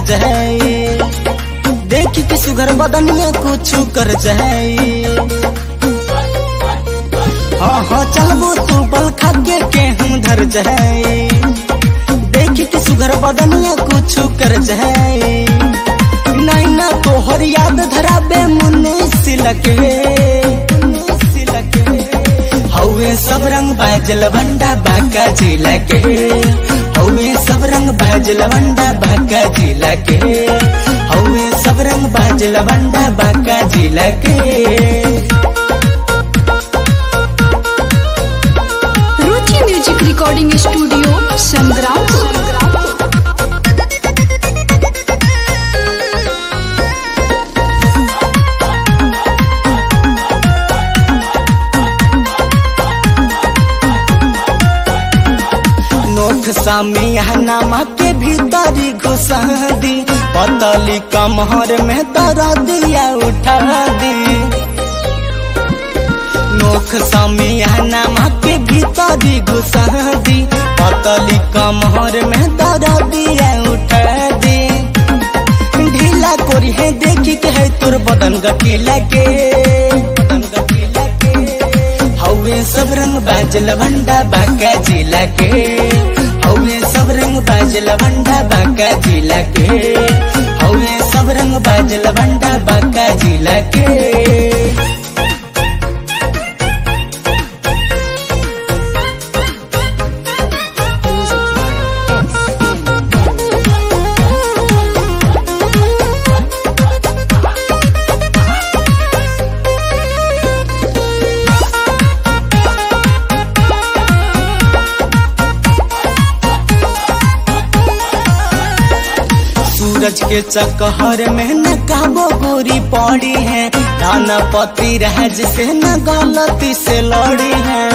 जाए देख के सुगर बदनिया कुछ कर जाए हाँ हाँ चलबो तू बल खाके के हम धर जाए देख के सुगर बदनिया कुछ कर जाए नहीं ना तोहर याद धराबे मुन्ने सिलके सिलके हौवे सब रंग बाजल बंडा बाका जिला के हौवे सब रंग बाजल बंडा बाका जिला के हौवे सब रंग बाजल बंडा बाका जिला के रुचि म्यूजिक रिकॉर्डिंग स्टूडियो संग्राम नोट सामियानामा के भीतरी घुसा दी पतली कमहर में दरा दिया उठा दी नोख सामियानामा के भीतरी घुसा दी पतली कमहर में दरा दिया उठा दी ढीला कोरी है देखी के है तोर बदन गठीला के बदन गठीला के हौवे सब रंग बाजल भंडा बाका जिला के हौवे सब रंग बाजल भंडा बाका जिला के हौवे सब रंग बाजल भंडा बाका जिला के सूरज के चकहर में न काबो गोरी पड़ी है दाना पति राज से न गलती से लड़ी है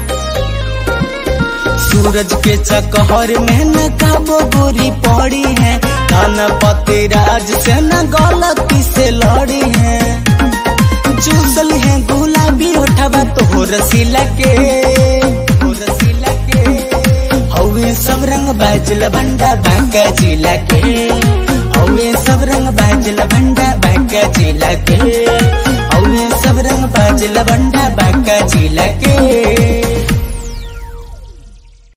सूरज के चकहर में न काबो गोरी पड़ी है दाना पति राज से न गलती से लड़ी है चूसल है गुलाबी उठावा तो रसीला के तो रसीला के हौवे सब रंग बाजल भंडा बांका जिला के हौवे सब रंग बाजल भंडा बांका जिला के हौवे सब रंग बाजल भंडा बांका जिला के